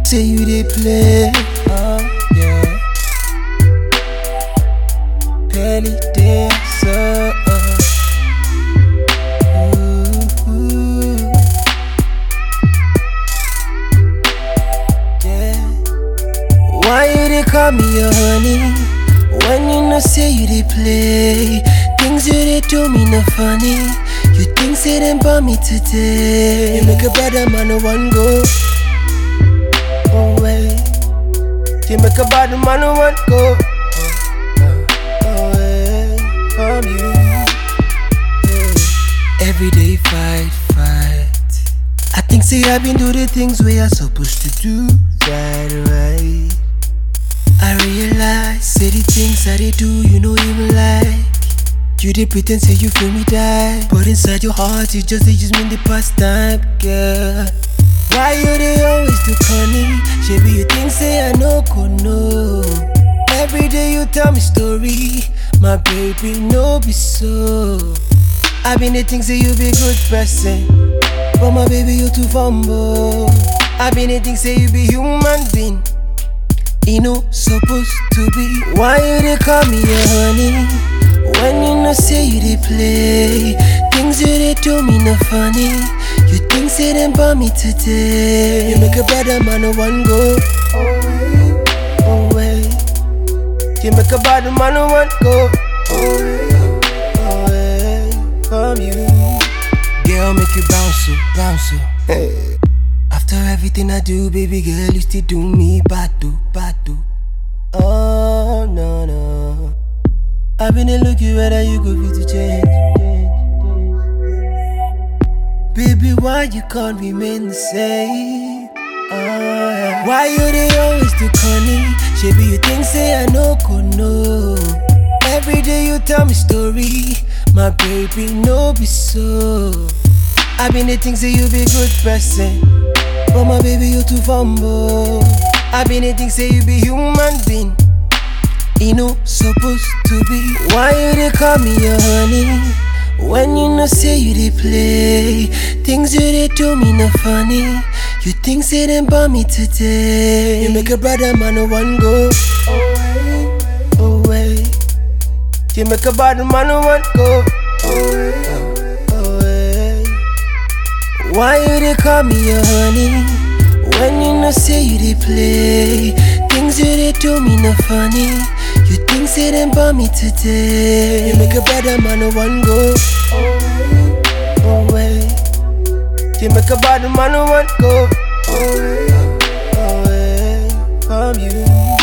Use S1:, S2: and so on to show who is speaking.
S1: say you dey play. Oh yeah. Belly dancer. Ooh, yeah. Why you dey call me your honey? When you know say you dey play, things you dey do me no funny. You think say them for me today? You make a better man no one go away. You make a bad man no one go away from you. Every day fight, fight. I think say I been do the things we are supposed to do right, right. I realize say the things I they do you know even like. You dey pretend say you feel me die, but inside your heart you just they use me in the past time, girl. Why you dey always do funny? Maybe you think say I no go know. Every day you tell me story, my baby no be so. I been the think say you be good person, but my baby you too fumble. I been the think say you be human being. You know supposed to be. Why you dey call me your honey? When you know say you dey play, things you dey do me no funny. You think say them for me today? You make a better man no one go away, away. You make a bad man no one go away, away from you. Girl, make you bounce, oh, bounce. oh. Hey. After everything I do, baby girl, you still do me bad, do, bad, do. Oh no no. I've been a looking whether you go fit to change. Baby, why you can't remain the same? Oh, yeah. Why you they always do funny? Maybe you think say I no go know. Every day you tell me story, my baby no be so. I been the things say you be good person, but my baby you too fumble. I been the things say you be human being. You know supposed to be. Why you they call me your honey? When you know say you they play, things you they do me no funny. You think say them for me today? You make a brother man no one go away, away. You make a bad man no one go away, away. Why you they call me your honey? When you know say you they play, things you they do me no funny. You think say them for me today? You make a better man no one go away, away. You make a bad man no one go away, away from you.